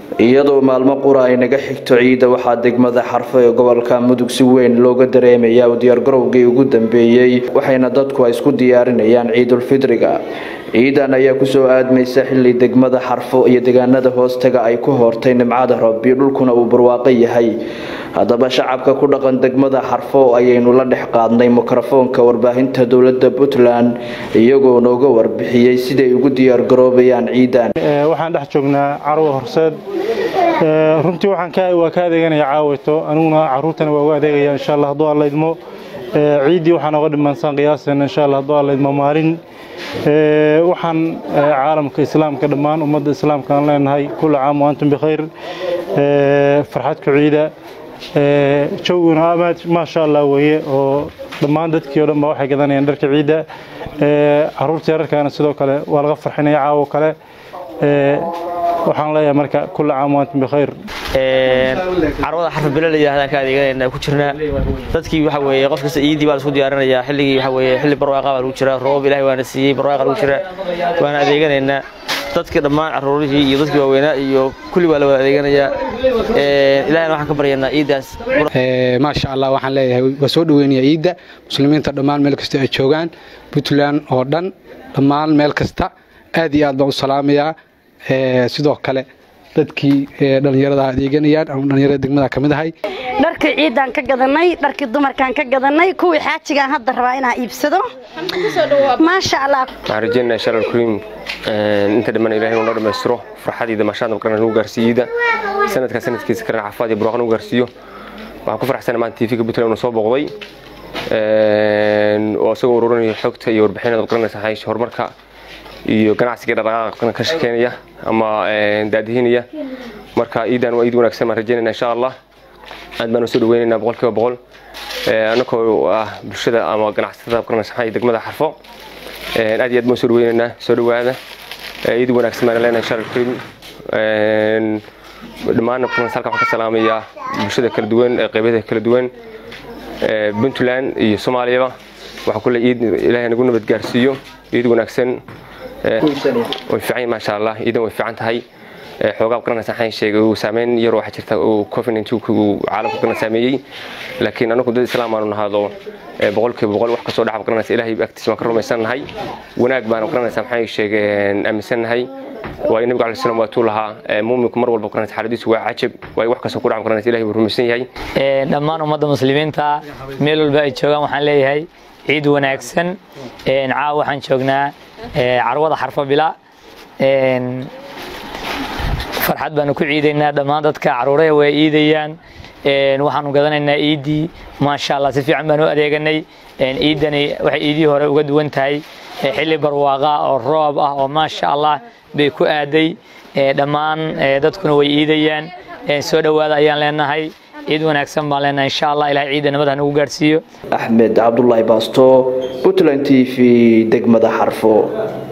iyadoo maalmo qura ay naga xigto ciidda waxaa degmada xarfo ee gobolka mudug si weyn looga dareemayaa u diyaargarowgii ugu dambeeyey waxayna dadku ay isku diyaarinayaan ciidulfidriga ciidan ayaa kusoo aadmaysa xilli degmada xarfo iyo deegaanada hoostaga ay ku hortay nimcada rabbi dhulkuna uu barwaaqo yahay haddaba shacabka ku dhaqan degmada xarfo ayaynu la dhex qaadnay mikrofoonka warbaahinta dowlada puntland iyagoo nooga warbixiyey siday ugu diyaargaroobayaan ciidan waxaan dhex joognaa carwo horseed runtii waa ka adeeganaya caawayto aniguna caruurtana waa uga adeegaya insha alla hadduu alla idmo ciiddii waxaan oga dhimansaan qiyaaseen insha alla hadduu alla idmo maalin waxaan caalamka islaamka dhammaan ummadda islaamka aan leenahay kulla caam waantum bikhayr farxadku ciida jawguna maasha allah weeye oo dhammaan dadkii o dhan ba waxay gadanayaan dharka ciidda caruurta yararkaana sidoo kale waa laga farxinaya caawo kale waxaan leeyahay marka kulla caam waantum bikhayr carwada xarfa bele la yidhahdaa ka adeeganayna ku jirnaa dadkii waxa weeye qof kasta iidii baa la isku diyaarinayaa xilligii waxa weeye xilli barwaaqa baa lagu jiraa roob ilaahay waana siiyey barwaaqa lagu jiraa waana adeeganaynaa dadkii dhammaan caruurihii iyo dadkii waaweynaa iyo kulli waa la wada adeeganayaa ilahayna waxaan ka baryaynaa ciiddaas maasha allah waxaan leeyahay waa soo dhaweynayaa ciidda muslimiinta dhammaan meel kasta ay joogaan puntland oo dhan dhammaan meel kasta aad iyo aad baan u salaamayaa sidoo kale dadkii dhallinyarada adeeganayaan ama dhallinyarada degmada ka mid ahay dharkii ciiddaan ka gadanay dharkii dumarkaan ka gadanay kuwii xaajigaan hadda rabaa inaan iibsado maasha allah waxaan rajeynayaa shalal kariim inta dhammaan ilahay uu noo dhammaystiro farxadiida maashaada maqrana nagu gaarsiiyeyda sanadkaa sanadkiisa kalena cafaad iyo burwaaq nagu gaarsiiyo waxaan ku faraxsana maanta tv-ka puntland uu soo booqday oo isagoo ururinayo xogta iyo warbixinada maqranaysa xaysha horumarka iyo ganacsiga dhaqdhaqaaqa ka shaqeynaya ama daadihinaya marka iidan waa iid wanaagsan baan rajeynayna insha allah aad baan soo dhaweynaynaa boqolkiiba boqol annagoo ah bulshada ama ganacsatada qarnaysaxan iyo degmada xarfo aad iyo aad baan soo dhaweynaynaa soo dhawaada iid wanaagsan baan leenahay insha allah karim dhammaan qarnays halkan waxaan ka salaamayaa bulshada kala duwan qeybaha kala duwan puntland iyo soomaaliyaba waxaa kule iid ilaahay nagu nabad gaarsiiyo iid wanaagsan way fiican maasha allah iidan way fiican tahay xoogaa garanaysa waxaan sheegay uu saameyn yar waxaa jirta uu covid 19 uu caalamka kana saameeyey laakiin anagu dad islaam aanu nahado boqolkiiba boqol wax kasoo dhaxab garanaysa ilaahay agtiisa waan ka rumaysanahay wanaag baan garanaysa maxay sheegeen aaminsanahay waa nabiga calaih salaam waatuu lahaa muuminku mar walba garanaysa xaaladiisu waa cajab waa wax kasoo ku dhaxab garanaysa ilaahay wuu rumaysan yahay dhammaan ummadda muslimiinta meel walba ay joogaan waxaan leeyahay ciid wanaagsan caawa waxaan joognaa carwada xarfo bila farxad baanu ku ciidaynaa dhammaan dadka caruuraha way iidayaan waxaanu gadanaynaa iiddii maasha allah si fiican baanu adeeganay iiddani waxay iidii hore uga duwan tahay xilli barwaaqa oo roob ah oo maasha allah bay ku aaday dhammaan dadkuna way iidayaan soo dhowaada ayaan leenahay ciid wanaagsan baan leenahay insha allah ilahay ciidda nabad ha nagu gaarsiiyo axmed cabdulaahi baasto puntland t v degmada xarfo